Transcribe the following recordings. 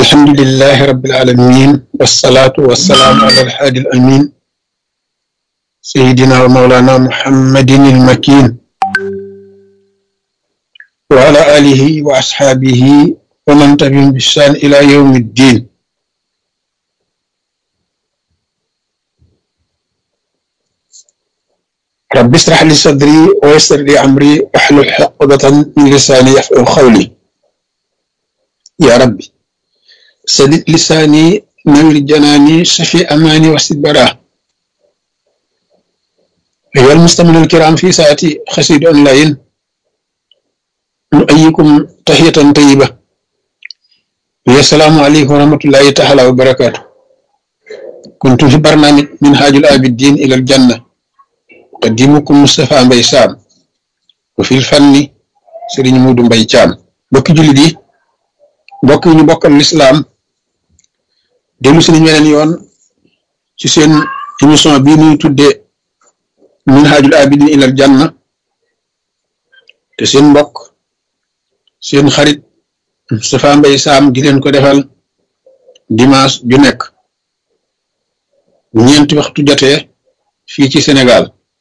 الحمد لله رب العالمين والصلاة والسلام على الحادي الأمين سيدنا ومولانا محمد المكين وعلى آله وأصحابه ومن تبعهم بإحسان إلى يوم الدين رب اشرح لي صدري ويسر لي أمري واحلل عقدة من لساني يفقهوا قولي يا ربي سدد لساني نوير جناني شفي أماني واسد براه أيها المستمعون الكرام في ساعتي خسيد أونلاين نؤيكم تحية طيبة السلام عليكم ورحمة الله تعالى وبركاته كنت في برنامج منهاج الآبدين إلى الجنة قديمكم مصطفى مباي سام وفي الفن سيرين مودو مباي تيام بوكي جولي دي mbokk yi ñu bokkal lislaam dellu si nañ weneen yoon ci seen émission bii ñuy tuddee minhajul abidin ilal janna te seen mbokk seen xarit Moustapha Mbaye Sam di leen ko defal dimanche ju nekk bu ñeenti waxtu jotee fii ci Sénégal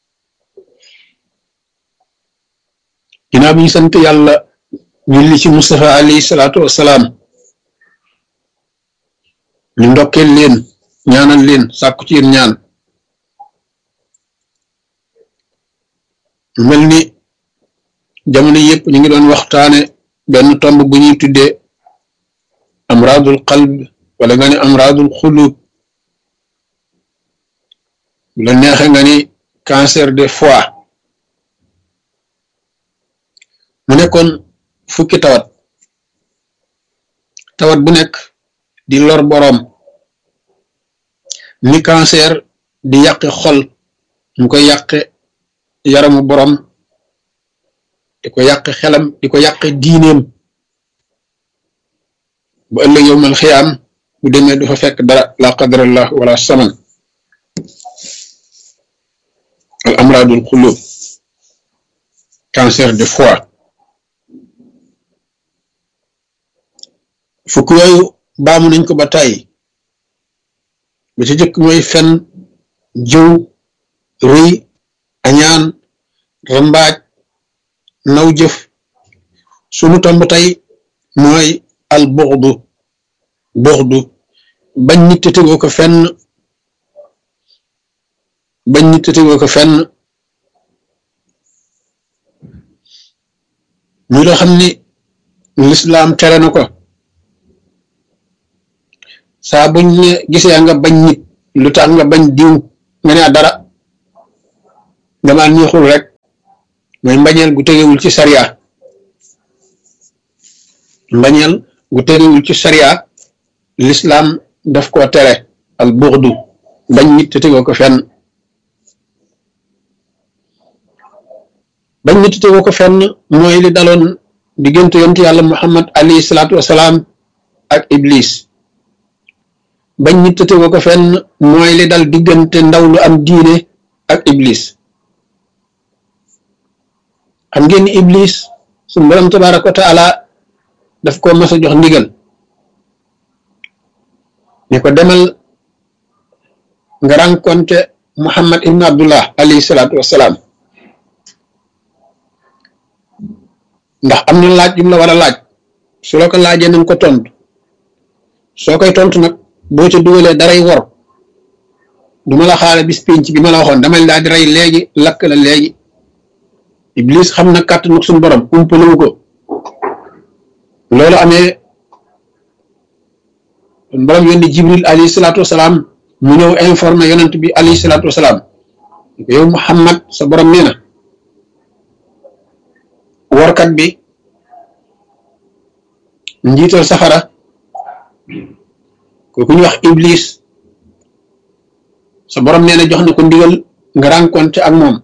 ginnaaw bi ñu sant yàlla julli ci Moustapha alayhi salaatu wassalaam ñu ndokkeel leen ñaanal leen sàkku ci yéen ñaan mel ni jamono yëpp ñu ngi doon waxtaane benn tomb bu ñuy tuddee amradul qalb wala nga ni amradul xulub bu la neexe nga ni cancer de foie mu nekkoon fukki tawat tawat bu nekk di lor boroom ni cancer di yàqe xol mu koy yàqe yaramu boroom di ko yàqe xelam di ko yàqe diineem bu ëllëg yowmal xiyaam bu demee du fa fekk dara la qadarallah wala saman al amradul xulub cancer de foie fukk yooyu baamu nañ ko ba tàyyi ba ci jëkk mooy fen jëw rëy añaan rambaaj naw jëf sunu tomb tey mooy al buxdu buxdu bañ nit te tegoo ko fenn bañ nit te tegoo ko fenn muy loo xam ni lislaam tere na ko saa buñ ne gisee nga bañ nit lu tax nga bañ diw nga ne dara dama neexul rek mooy mbañeel gu tegewul ci sariya mbañeel gu tegewul ci sariya lislaam daf ko tere al buxdu bañ nit te tegoo ko fenn bañ nit te tegoo ko fenn mooy li daloon diggante yonent yàlla muhammad alayhi salaatu wasalaam ak iblis bañ nit te tegoo ko fenn mooy li dal diggante ndaw lu am diine ak iblis xam ngeen ni iblis suñu borom tabaraka wa taala daf ko mas a jox ndigal ne ko demal nga rencontre muhammad ibn abdullah alayhi salaatu wassalaam ndax am na laaj yum la war a laaj su la ko laajee nañ ko tontu soo koy tontu nag boo ca dugalee daray wor du ma la xaale bis pénc bi ma la waxoon damay daal di rey léegi lakk la léegi iblis xam na kàttanu suñu borom umpalewu ko loolu amee suñu borom yónni jibril alayhi salaatu wasalaam mu ñëw informé yonent bi alayhi salaatu wasalaam yow muhammad sa borom nee na workat bi njiital safara kooku ñu wax iblis sa borom nee na jox na ko ndigal nga rencontré ak moom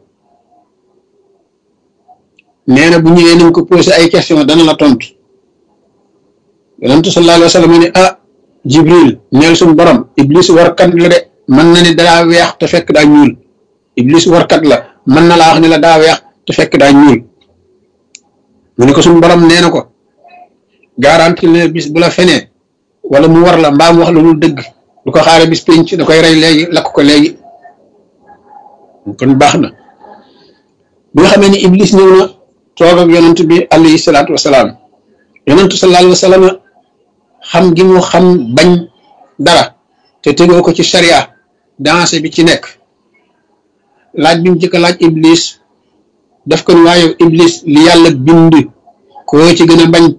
nee na bu ñëwee nañ ko posé ay question dana la tontu yonentu sallallahu alayhi wa sallam ne ah jibril neel suñu borom iblis warkat la de mën na ne daa weex te fekk daa ñuul iblis warkat la mën na laa wax ne la daa weex te fekk daa ñuul mu ne ko suñu borom nee na ko garanti ne bis bu la fenee wala mu war la mbaa mu wax la lu dëgg du ko xaare bis penc da koy rey léegi lakk ko léegi kon baax na bi nga xamee ni iblis ñëw na toog ak yonent bi alayhi salaatu wasalaam yonentu sallallahu alayhi wa sallam xam gi mu xam bañ dara te tegoo ko ci sharia dansé bi ci nekk laaj bi mu jëkk laaj iblis daf ko ni waaye iblis li yàlla bind koo ci gën a bañ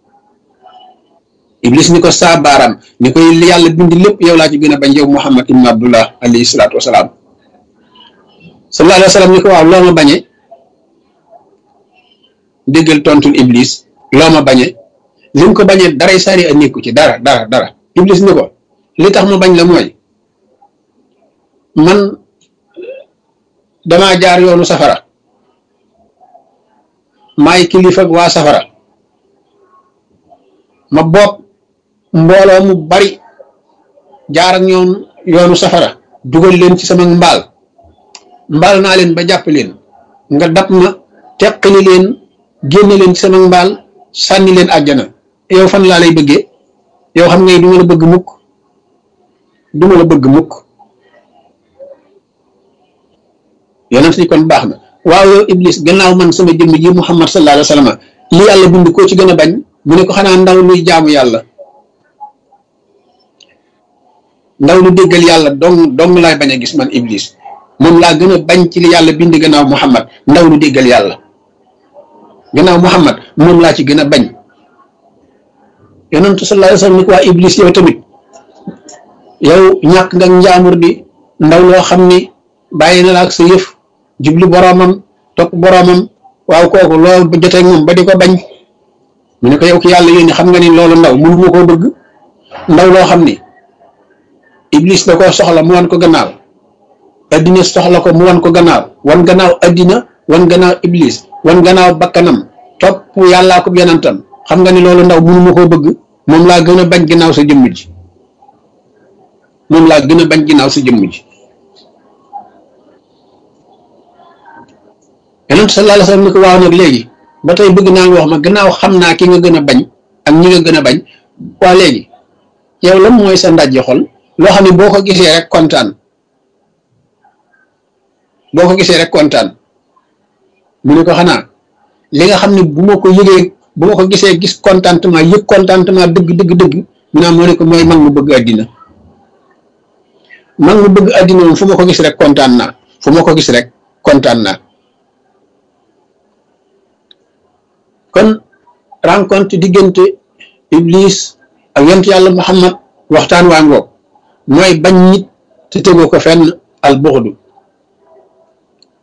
iblis ni ko saa baaraam ni koy li yàlla bind lépp yow laa ci gën a bañ yow muhammad ibn abdullah alayhi salaatu wasalaam sallallahu alayhi wa sallam ni ko waaw loo ma bañe déggal tontul iblis loo ma bañe li mu ko bañee daray sari a nekku ci dara dara dara iblis ni ko li tax mu bañ la mooy man damaa jaar yoonu safara maay kilifa waa safara ma bopp mbooloo mu bari jaar ak ñoom yoonu safara dugal leen ci sama mbaal mbaal naa leen ba jàpp leen nga dab ma teqali leen génne leen ci sama mbaal sànni leen àjjana yow fan laa lay bëggee yow xam ngay du ma la bëgg mukk du ma la bëgg mukk yonent ni kon baax na waaw yow iblis gannaaw man sama jëmm ji muhammad sallallahu alayhi wa sallam li yàlla bind koo ci gën a bañ mu ne ko xanaa ndaw luy jaamu yàlla ndaw lu déggal yàlla dong dong laay bañ a gis man iblis moom laa gën a bañ ci li yàlla bind gannaaw muhammad ndaw lu déggal yàlla gannaaw muhammad moom laa ci gën a bañ yonentu sallallahu alayhi wa sallam ni ko waa iblis yow tamit yow ñàkk nga njaamur di ndaw loo xam ni bàyyi na la ak sa yëf jubli boroomam topp boroomam waaw kooku loolu ba jotee moom ba di ko bañ mu ne ko yow ki yàlla yónni xam nga ni loolu ndaw mënu ma koo bëgg ndaw loo xam ni iblis da koo soxla mu wan ko gannaaw addina soxla ko mu wan ko gannaaw wan gannaaw addina wan gannaaw iblis wan gannaaw bakkanam topp yàllaa ko yonentam xam nga ni loolu ndaw mënu ma koo bëgg moom laa gën a bañ ginnaaw sa jëmm ji moom laa gën a bañ ginnaaw sa jëmm ji yonent sallallahu alayhi wasallam ni ko waaw nag léegi ba tey bëgg naa nga wax ma gannaaw xam naa ki nga gën a bañ ak ñi nga gën a bañ waa léegi yow lan mooy sa ndajji xol loo xam ne boo ko gisee rek kontaan boo ko gisee rek kontaan mu ne ko xanaa li nga xam ne bu ma ko yëgee bu ma ko gisee gis contentement yëg contentement dëgg dëgg dëgg mu naa moo ne ko mooy mag mu bëgg àddina mag mu bëgg àddina moom fu ma ko gis rek kontaan naa fu ma ko gis rek kontaan naa kon rencontre diggante iblis ak yonent yàlla muhammad waxtaan waa ngoog mooy bañ nit te tegoo ko fenn al buxdu